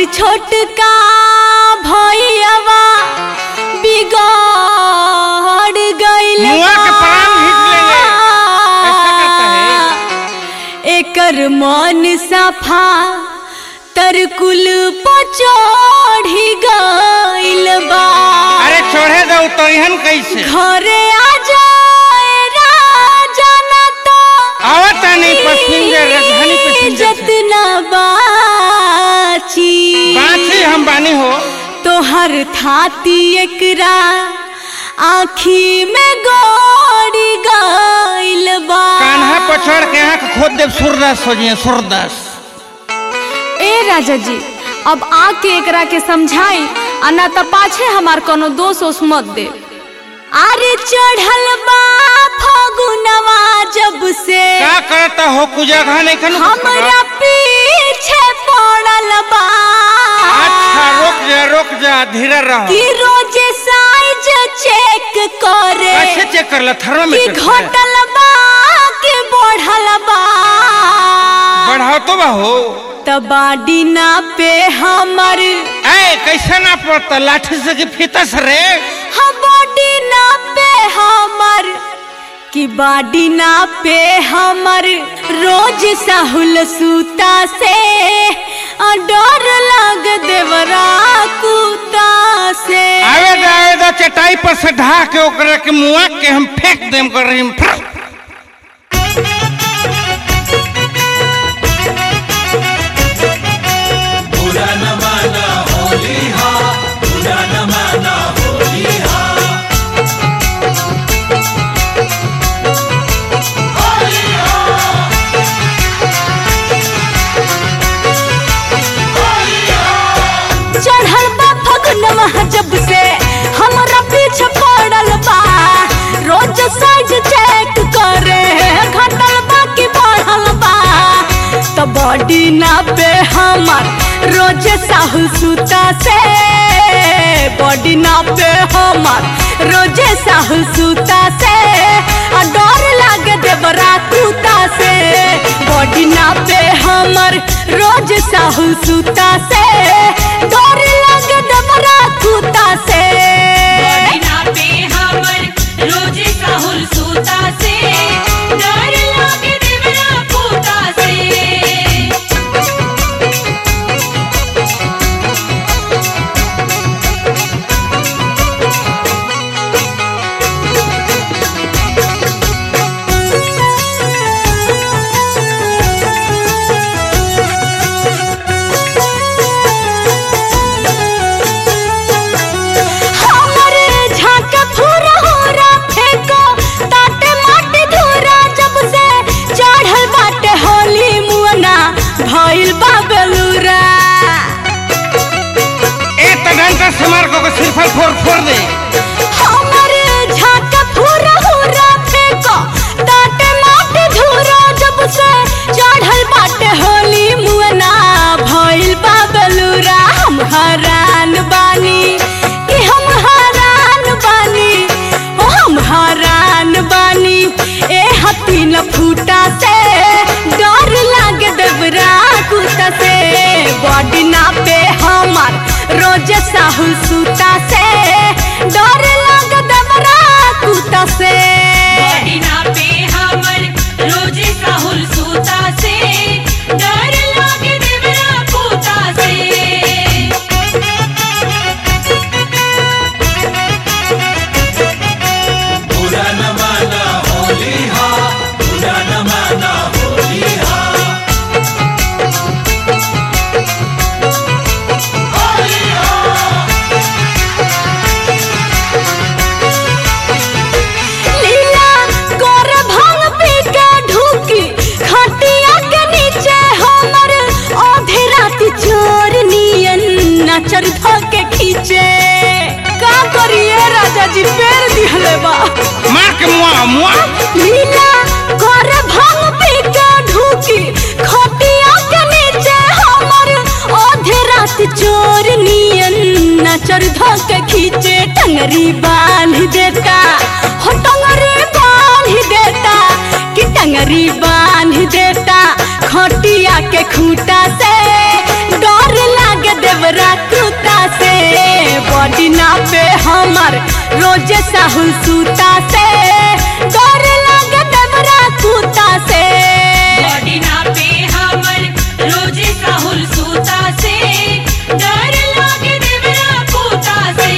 छोटका भैयावा बिगड़ गइल मुआ के प्राण घींच लेले। ऐसा करता एकर मन सफा तरकुल पचढ़ी गइल बा अरे छोड़े दो तो इहन कैसे घरे आ जाए राजा ना तो आवता नहीं पैसेंजर राजधानी पैसेंजर से। जतना बाची बाछी हम बानी हो तोहर थाती एकरा आखी में गोड़ी गइल बा कान्हा पछड़ के आंख खोद देव सूरदास हो जिए सूरदास ए राजा जी अब आके एकरा के समझाई आ ना त पाछे हमार कोनो दोष ओस मत दे अरे चढ़ल बा फगुनवा जब से का करता हो कुजगह नहीं खनु हमरा पीछे पड़ल बा अच्छा रुक जा रुक जा धीरे रहो कि रोज साइज चेक करे कैसे चेक कर ला कि थर्मोमीटर से? घटल बा कि बढ़ल बा बढ़ाओ तो बा हो त बाडी ना पे हमर ए कैसे ना पड़ता लाठी से कि फीता से रे हम बॉडी ना पे हमर कि बाडी ना पे हमर रोज साहुल सूता से आ डर लग देवरा कुता से आवे दा आवे दा चटाई पर से ढा के ओकरा के मुआ के हम फेंक देम कर रही बुरा न माना होली हा बुरा न माना होली हा चढ़ल बा फगुनवा जब से हमरा पीछे पड़ल बा रोज साइज चेक करे घटल बा कि बढ़ल बा त बॉडी ना पे हमर रोज साहु सूता से बॉडी ना पे हमर रोज साहु सूता से आ डर लागे देवरा कुता से बॉडी ना पे हमर रोज साहु सूता से डर लागे देवरा कुता से बिना पे हमर रोज साहुल सूता से डर लागे देवरा पूता से हमरे झाका फूरा होरा फेंको ताटे माटी धूरा जब से चढ़ल बाटे होली मुअना भइल बा बेलूरा ए त डंडा से मार को सिरफल फोड़ फोड़ दे हमरे झाका फूरा होरा फेंको ताटे माटी धूरा जब से चढ़ल बाटे होली मुअना भइल बा बेलूरा हम हरान बानी कि हम हरान बानी ओ हम हरान बानी ए हती न फूटा से डर लागे देवरा कुता से बॉडी ना पे हमार रोज साहु सूता से डर लागे देवरा कुता से बिना पे हमर रोज साहुल सूता से डर लागे देवरा पूता से बुरा न माना होली हा बुरा न माना होली हा लीला गोर भांग पी के ढूकी खटिया के नीचे हमर आधे रात चोर नियन नचर के खींचे का करिए राजा जी पैर दिहले बा मार के मुआ मुआ लीला गोर भांग पी के ढूकी खटिया के नीचे हमर आधे रात चोर नियन नचर के खींचे टंगरी बांध देता हो टंगरी बांध देता कि टंगरी बांध देता खटिया के खूटा से डर लागे देवरा कुता से बॉडी ना पे हमर रोज साहुल सूता से डर लागे देवरा कुता से बॉडी नापे हमर रोजे साहुल सूता से डर लागे देवरा पूता से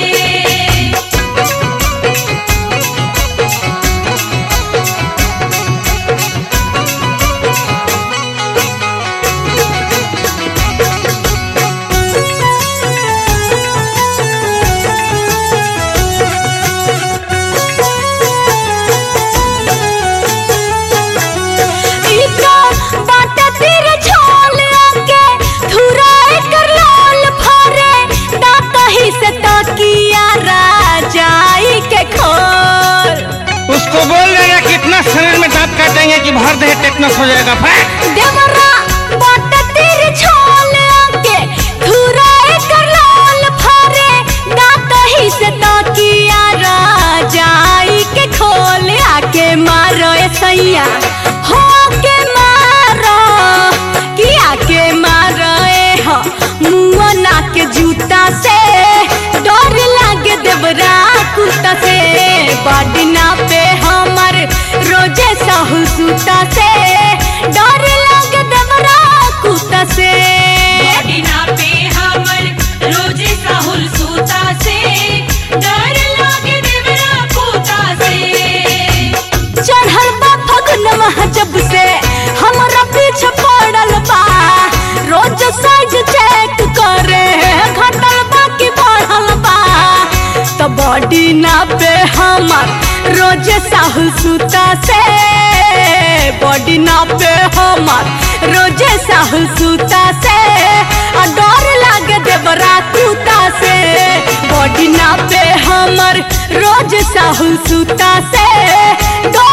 इका बाटा तीर छोल आके थुरा कर लाल भरे दाता ही से तकिया राजाई के खोल उसको बोल देगा कि इतना शरीर में दांत काटेंगे कि भर दे टेटनस हो जाएगा फैक देवरा बाटा तीर छोल आके थुरा कर लाल भरे दाता ही से तकिया राजाई के खोल आके मारो ए सैया हो के मारो कि आके मारो ए हो मुआ ना के जूता से डर लागे देवरा कुत्ता से बॉडी ना पे हमर रोजे साहु सूता से डर लागे देवरा कुत्ता से बॉडी नापे हमर रोजे साहुल सूता से डर लागे देवरा पूता से चढ़ल बा फगुनवा जब से हमरा पीछे पड़ल बा रोज साइज चेक करे घटल बा कि बढ़ल बा तो बॉडी ना पे हमर रोज साहु सूता से बॉडी ना पे हमर रोजे साहु सूता से आ डर लागे देवरा कुत्ता से बॉडी ना पे हमर रोज साहु सूता से डर